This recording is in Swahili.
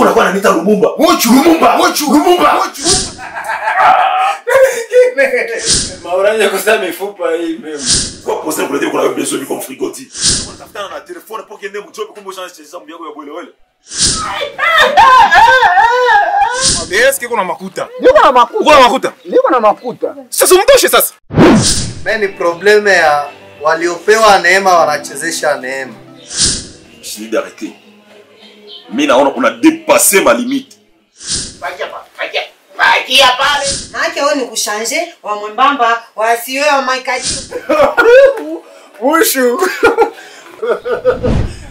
unakuwa unaniita Lumumba. Muchu. Lumumba. Muchu. Lumumba. Mauranja kusema mifupa hii mimi. Kwa poster kuletea kuna wewe besoin comme frigoti. Unatafutana na telefone pour kende mjobe kumbe ushanze cheza mbi yako ya bwele wele. Eske kuna makuta? Niko na makuta. Uko na makuta? Niko na makuta. Sasa umtoshe sasa. Me ni probleme ya waliopewa neema wanachezesha neema. Je dis d'arrêter. Mimi naona una dépasser ma limite. Maake wewe ni kushanje wa mwembamba wasiwe wa maikaji. Mushu.